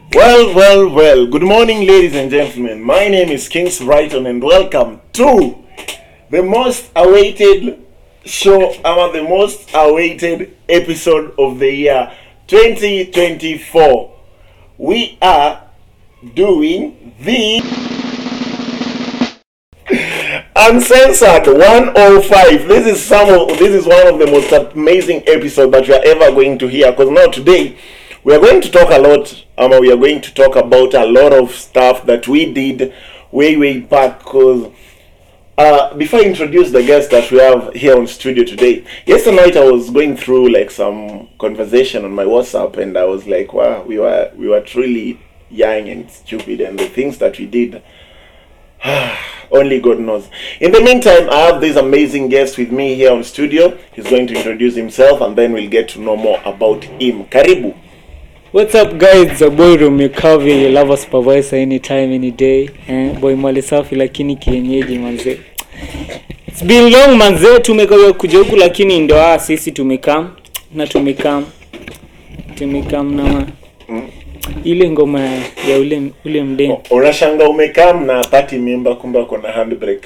Well, well, well. Good morning, ladies and gentlemen. My name is Kings Brighton, and welcome to the most awaited show, or the most awaited episode of the year 2024. We are doing the uncensored 105 this is some of this is one of the most amazing episodes that you are ever going to hear because now today we are going to talk a lot um, we are going to talk about a lot of stuff that we did way way back because uh, before I introduce the guest that we have here on studio today, yesterday night I was going through like some conversation on my WhatsApp, and I was like, "Wow, we were we were truly young and stupid, and the things that we did, only God knows." In the meantime, I have this amazing guest with me here on studio. He's going to introduce himself, and then we'll get to know more about him. Karibu. What's up guys, the boy Rumikavi, lava supervisor anytime any day. Eh, boy mali safi lakini kienyeji manze. It's been long manze, tumekuja kuja huku lakini ndo ah, sisi tumekam na tumekam tumekam na ma. ile ngoma ya ule ule mdeni Unashanga umekam na pati mimba, kumbe ako na handbrake.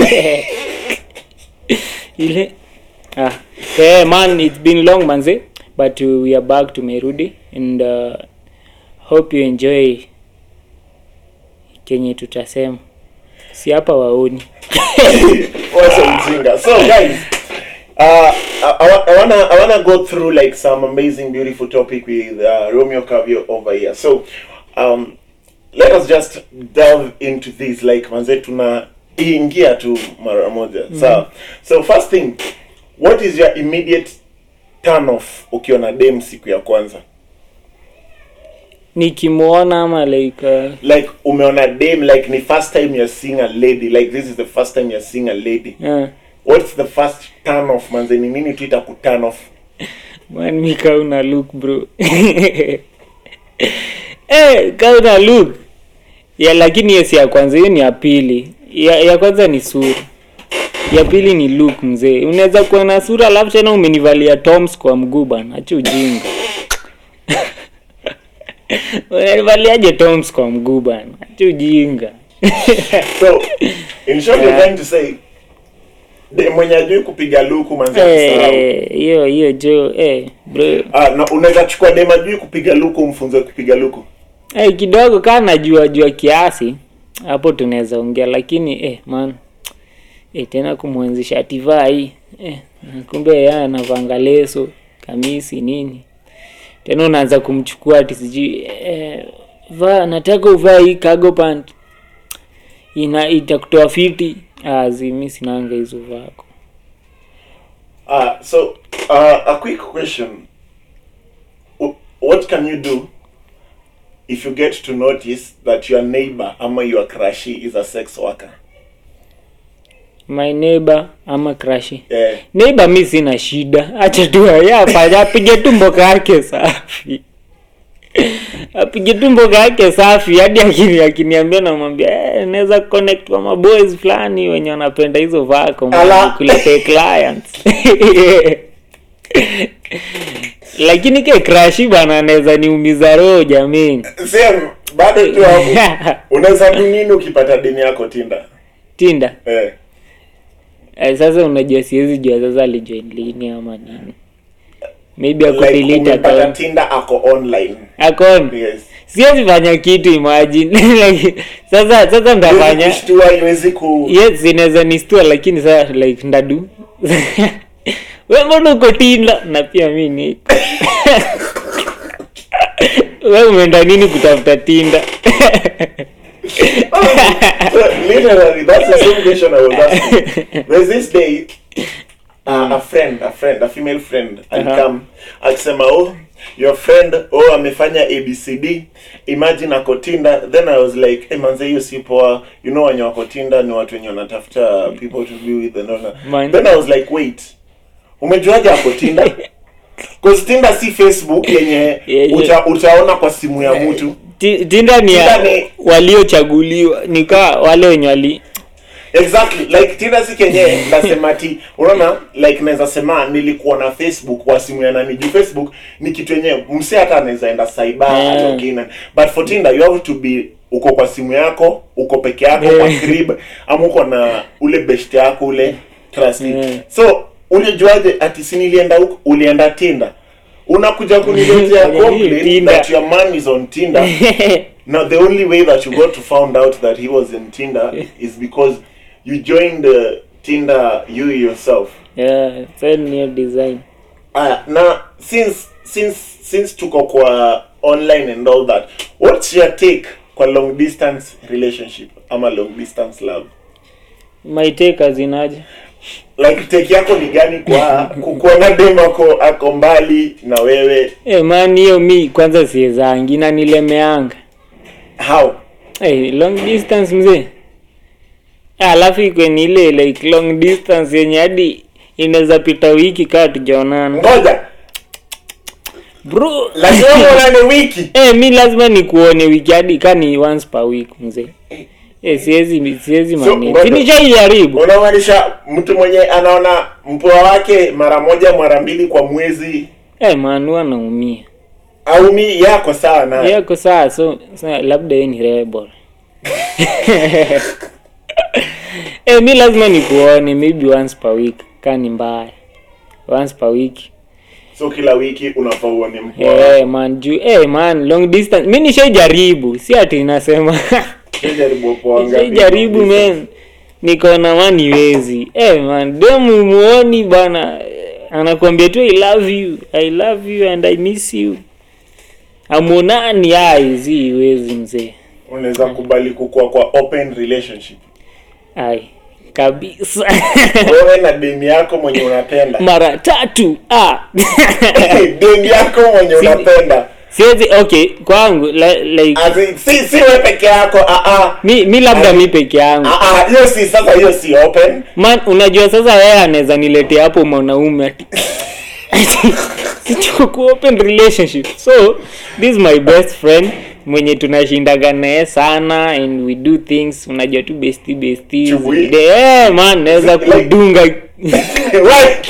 ile ah yeah, man it's been long manze but uh, we are back tumerudi and uh, hope you enjoy kenye tutasema si hapa waoni What's mzinga? So guys, uh, I, I, wa- I wanna I wanna go through like some amazing, beautiful topic with uh, Romeo Cavio over here. So, um, let us just delve into this like manze tuna ingia tu mara moja. So, so first thing, what is your immediate turn off ukiona dem siku ya kwanza? nikimwona ama like uh, Like umeona dem like ni first time you're seeing a lady like this is the first time you're seeing a lady. uh, What's the first turn off manze? Ni nini tu itaku turn off? man mi kauna look bro eh kauna look ya lakini hiyo si ya kwanza hiyo ni ya pili ya, ya kwanza ni sura ya pili ni look mzee unaweza kuwa na sura alafu tena umenivalia toms kwa mguu bana acha ujinga unanivaliaje toms kwa mguu bana acha ujinga So, in short, you're Yeah. trying to say de mwenye ajui kupiga luku manzi akisahau. Eh, hiyo hiyo jo eh bro Ah, na unaweza chukua dem ajui kupiga luku umfunze kupiga luku. Eh, kidogo kaa najua jua kiasi hapo tunaweza ongea lakini eh, man eh, tena kumwenzisha ativaa hii eh, na kumbe yeye anavanga leso kamisi nini tena unaanza kumchukua ati sijui eh, vaa nataka uvaa hii cargo pant ina itakutoa fiti ah, zi mi sinanga hizo vako Ah, so uh, a quick question. W- What can you do if you get to notice that your neighbor ama your crushy is a sex worker? my neighbor ama crashi Yeah. neighbor mi sina shida acha tu yeye afanye apige tu mboka yake safi apige tu mboka yake safi hadi akini akiniambia namwambia eh, naweza connect kwa maboys fulani wenye wanapenda hizo vako Ala. kuletee clients lakini ke crashi bana anaweza niumiza roho jamini Same, bado tu hapo. Unaweza do nini ukipata deni yako Tinder? tinda Eh. eh, sasa unajua siwezi jua sasa alijoin lini ama nini maybe ako Like delete umepata account Tinder ako online. akon Yes. siwezi fanya kitu imagine like, sasa sasa Haiwezi ndafanya kushtua, haiwezi ku yes inaweza nistua lakini sasa like ndadu we mbona uko tinda na pia mi niko we umeenda nini kutafuta tinda Literally, that's the same question I was asking. There's this day, uh, a friend, a friend, a female friend, alikam akisema, oh, your friend, oh, amefanya ABCD, imagine ako Tinder. Then I was like, hey, manze, hiyo si poa. You know, wenye wako Tinder ni watu wenye wanatafuta people to be with and all that. Man. Then I was like, wait, umejuaje ako Tinder? Cause Tinder si Facebook yenye Yeah, uta, utaona kwa simu ya mtu. Ti- tinda ni ya Tinda ni- waliochaguliwa nikaa wale wenye wali exactly like Tinder si kenye nasema ti unaona like naweza sema nilikuwa na Facebook kwa simu ya nani juu Facebook ni kitu yenyewe mse hata anaweza enda cyber Yeah. login and- but for Tinder you have to be uko kwa simu yako uko peke yako kwa Yeah. crib ama uko na ule best yako ule trust Yeah. so ulijuaje ati si nilienda huko ulienda Tinder unakuja kuniletea Kwenye hii complaint Tinder. that your man is on Tinder Now the only way that you got to found out that he was in Tinder is because you joined uh, Tinder you yourself. yeah, send new design Uh, now since since since tuko kwa online and all that, what's your take kwa long distance relationship ama long distance love? my take azinaje Like take yako ni gani kwa kukuona dem ako ako mbali na wewe? Eh man hiyo mi kwanza siezangi na nilemeanga How? hey, long distance mzee Ah, alafu ikwe ni ile like long distance yenye hadi inaweza pita wiki kaa tujaonana Ngoja, bro lazima muonane wiki. eh mi lazima nikuone wiki hadi kaa ni once per week mzee eh siwezi siwezi So, manini ngoja. sinishaijaribu Unamaanisha mtu mwenye anaona mpwa wake mara moja mara mbili kwa mwezi eh man huwa naumia au mi yako sawa na yako saa so sa, labda yeye ni rebel eh mi lazima nikuone maybe once per week kaa ni mbaya once per week so kila wiki unafaa uone mpwa wako. Eh man juu eh man long distance mi nishaijaribu si ati nasema Jaribu kwa ngapi? nishaijaribu men nikaona man iwezi eh man demu muoni bana eh, anakuambia tu i love you i love you and i miss you amonani ai zi iwezi mzee unaweza kubali kukua kwa open relationship ai kabisa wewe na demi yako mwenye unapenda mara tatu ah. demi yako mwenye unapenda siwezi okay kwangu li- like As in, si si wewe peke yako ah ah mi, mi labda mi peke yangu ah ah hiyo si sasa hiyo si open man unajua sasa yeye anaweza niletea hapo mwanaume ati ati tuko ku open relationship so this is my best friend mwenye tunashindaga naye sana and we do things unajua tu bestie besties Chui. De- eh man naweza Like- kudunga right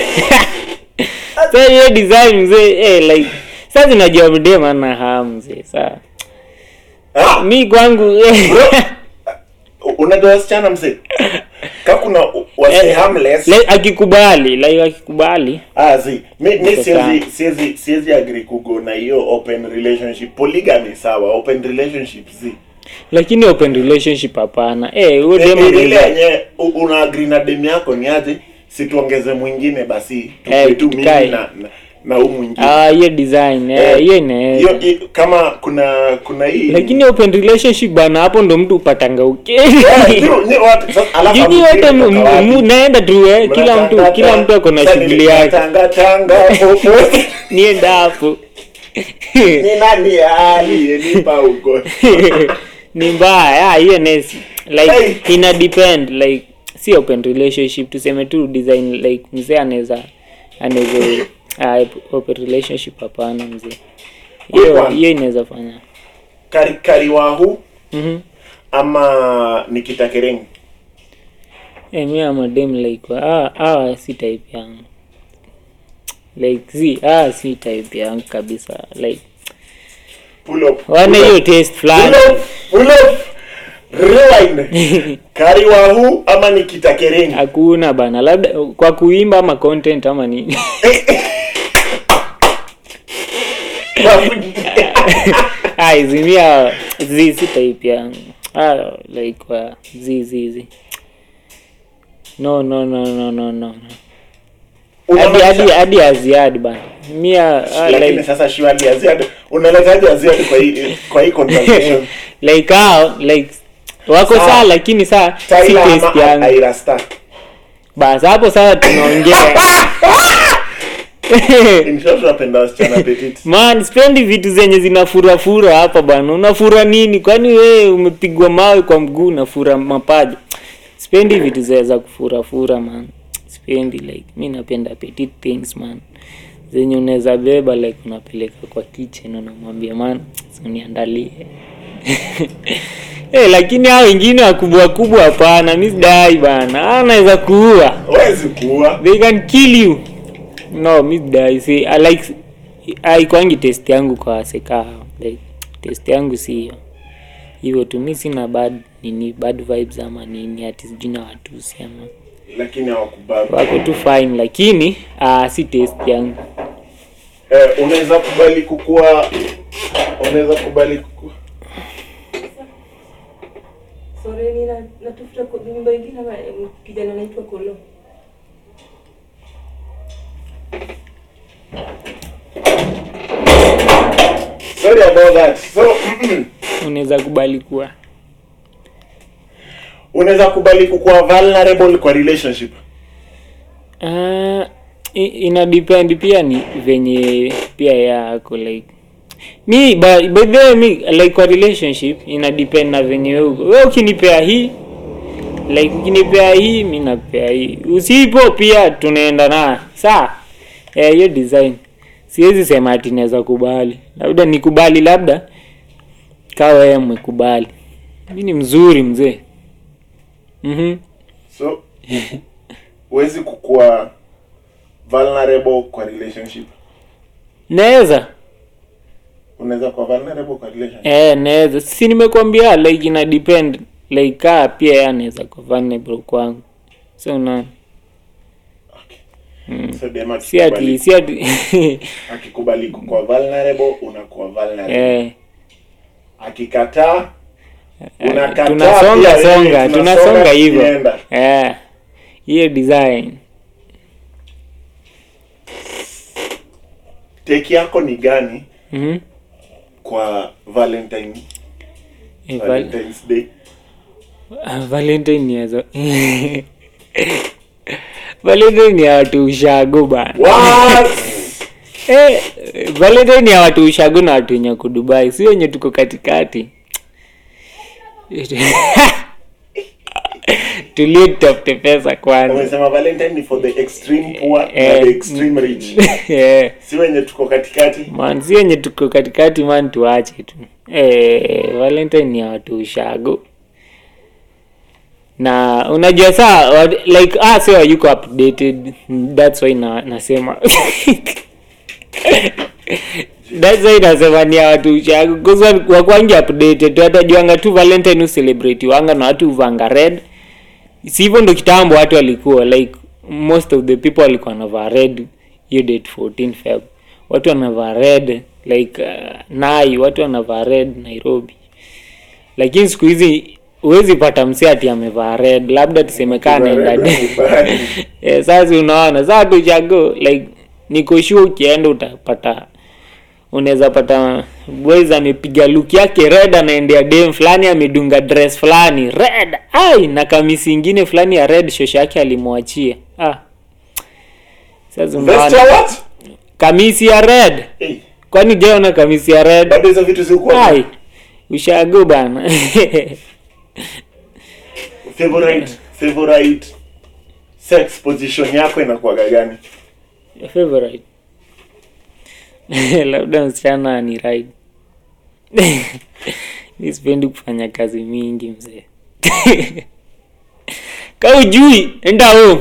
sa hiyo design mzee eh like sasa unajua mdem ana hamu mzee saa ah mi kwangu eh, unajua wasichana mzee ka kuna wasi Eh, harmless like, akikubali like akikubali Ah, zi. Mi, mi Iko siwezi sawa. siwezi siwezi agree kugo na hiyo open relationship. Polygamy sawa, open relationship zi. lakini open relationship hapana eh huyo Ni- dem ni ile anaweza- yenye u- una agree na demu yako ni aje? Si tuongeze mwingine basi Eh, tukue tu mimi tukae. na na, na huyu mwingine. ah hiyo design eh, hiyo hiyo inaweza i- kama kuna kuna hii lakini open relationship bana hapo ndo mtu upatanga Eh, ukeni nyi- nyi wote- sasa, alafu jini hamjui wote mu- mtoka wapi. mu- naenda tu eh, kila mtu Mnatanga- kila mtu ako na Sasa shughuli nili- yake tanga tanga popo. nienda hapo Ni nani aliyenipa ugonjwa? ni mbaya ah, hiyo nesi like Hey. ina depend like si open relationship tuseme tu design like mzee anaweza anaweza ah, open relationship hapana mzee hiyo Quick one. hiyo inaweza fanya Kari kariwahu mhm ama Nikita Kering. Eh, mi am a dem like ah ah si type yangu like si ah si type yangu kabisa like Pull up. wana pull hiyo up, taste Pull fulani up. Pull up. Rewind. Kariwahu ama Nikita Kering. hakuna bana labda kwa kuimba ama content ama nini ah izimia zi si type yangu ah like uh, zi zi zi no no no no no no no hadi hadi Unamaanisha- hadi aziadi bana mia ah, lakini like sasa surely Aziad unaletaje Aziad kwa hii kwa hii conversation like hao like wako Sawa. sawa lakini saa si Tyler taste ama yangu Aira Star basi hapo sasa tunaongea in short unapenda wasichana petit man spendi vitu zenye zinafurafura hapa bana unafura nini kwani wewe umepigwa mawe kwa mguu unafura mapaja spendi vitu za za kufurafura man spendi like mi napenda petit things man zenye unaweza beba like unapeleka kwa kitchen unamwambia man uniandalie Eh, lakini hao wengine wakubwa kubwa hapana, mi sidai bana. Hao anaweza kuua. Huwezi kuua. They can kill you. No, mi sidai. Si I like haikwangi test yangu kwa waseka. Like test yangu si hiyo. Hivyo tu mi sina bad nini bad vibes ama nini ati sijui na watusi ama Lakini hawakubali. wako tu fine lakini uh, si test yangu. Eh, unaweza kubali kukua unaweza kubali kukua Sorry, nina natafuta ko- nyumba ingine ama em, kijana anaitwa Kolo. sorry about that so Unaweza kubali kuwa unaweza kubali kukua vulnerable kwa relationship Uh, i- ina depend pia ni venye pia yako like mi by, by the way mi like kwa relationship ina depend na venye wewe uko. wewe ukinipea hii like ukinipea hii mi nakupea hii usipo pia tunaenda na saa eh, hiyo design siwezi sema ati naweza kubali labda nikubali labda kawa wewe mmekubali mi ni mzuri mzee mhm so huwezi kukua vulnerable kwa relationship naweza unaweza kuwa vulnerable kwa relationship Eh, naweza. Si nimekwambia like ina depend like kaa pia yeye anaweza kuwa vulnerable kwangu. So unaona. so dem Si ati akikubali, si ati akikubali kukua vulnerable unakuwa vulnerable eh akikataa unakataa tunasonga pia wewe, songa, tunasonga hivyo. tukienda. Eh. Hiyo design. take yako ni gani Mhm. kwa valentine Eh, val- valentines day ah, Valentine ni yazo. Valentine ni ya watu ushago bana. what Eh, Valentine ni ya watu ushago na watu wenye wako Dubai, si wenye tuko katikati. Tulie tutafute pesa kwanza. umesema valentine ni for the extreme poor na Eh, the extreme rich Eh, si wenye tuko katikati man, si wenye tuko katikati man, tuache tu. Eh, Valentine ni ya watu ushago. Na unajua saa wa- like ah sio yuko updated. That's why na nasema. That's why nasema ni ya watu ushago because wa- wakwangi updated. Tu Watajuanga tu Valentine ucelebrate wanga na watu uvanga red. Si hivyo ndo kitambo watu walikuwa like most of the people walikuwa wanavaa red hiyo date 14 Feb. Watu wanavaa red like uh, Nai, watu wanavaa red Nairobi. Lakini siku hizi huwezi pata msee ati amevaa red, labda tusemekane Red enda wamevaa. Eh, sasa unaona sasa tuchago like niko sure ukienda utapata unaweza pata boys amepiga look yake red anaendea dem fulani amedunga dress fulani red ai na kamisi ingine fulani ya red shosho yake alimwachia ah sasa Vestia unaona what kamisi ya red hey, kwani jaona kamisi ya red bado hizo vitu zilikuwa ai ushago bana favorite favorite sex position yako inakuwaga gani favorite labda msichana ni ride mi sipendi kufanya kazi mingi mzee ka ujui enda home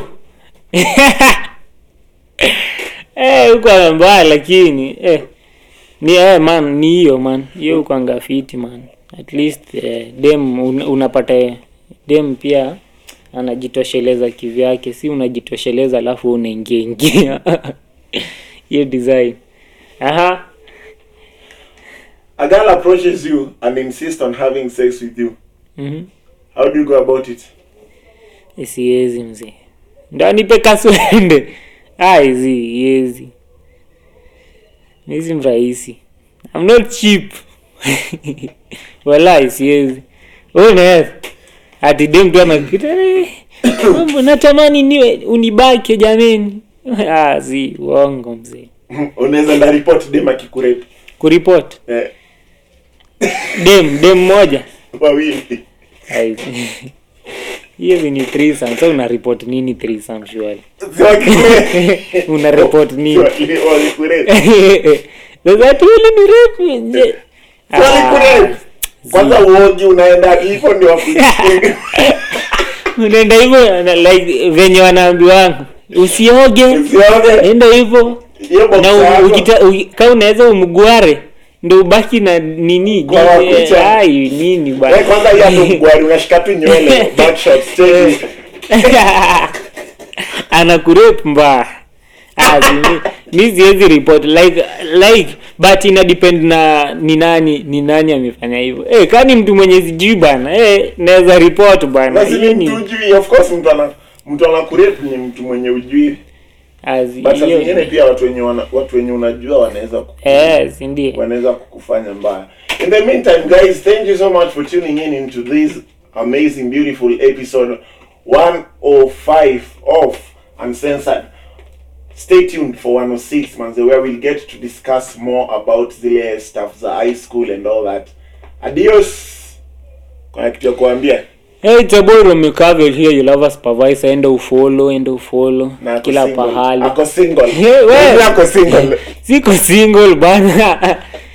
eh huko mbaya lakini eh ni eh man ni hiyo man hiyo uko angafiti man at least eh, dem un, unapata dem pia anajitosheleza kivyake si unajitosheleza alafu unaingia ingia hiyo design aha a girl approaches you and insists on having sex with you mhm how do you go about it siwezi mzee ndo anipe kaswende aizi yezi misi mrahisi I'm not cheap walai siwezi unaweza ati dem tu anakita "Eh, mambo natamani niwe unibake jameni ah, si uongo mzee unaweza nda report dem akikurepe kuripot eh, dem dem moja wawili Ai, hizi ni threesome so una report nini threesome surely Si wakikurepe. una report Si nini wali- walikurepe. sasa tu ile ni rape je Si walikurepe. Ah, kwanza uogi unaenda hivyo ndio wakucheki. unaenda hivyo na- like venye wanaambiwangu usioge Usione enda hivyo hiyo box na u- yako. ukita- uki- kama unaweza umgware ndo ubaki na nini Kwa di- makucha. eh, ai nini bana. Wewe kwanza hiyo hapo mgwari unashika tu nywele back shot straight. anakurep mbaya Ah, si mi- mi siwezi report like like but ina depend na ni nani ni nani amefanya hivyo eh kani mtu mwenye sijui bana eh naweza report bana Lazima Hiyo ni- mtu ujui of course mtu ana mtu anakurep ni mtu mwenye ujui as- but saa hiyo zingine ni- pia watu wenye wana, watu wenye unajua wanaweza ku- eh si ndio wanaweza kukufanya mbaya in the meantime guys thank you so much for tuning in into this amazing beautiful episode 105 of uncensored stay tuned for 106 manze where we'll get to discuss more about zile stuff za high school and all that adios kuna kitu ya kuambia Hey, it's about Romeo Cavill here. You'll have a supervisor. Enda ufollow, enda ufollow. na ako Kila single. pahali. ako single Hey, we. ako single Siko single bana.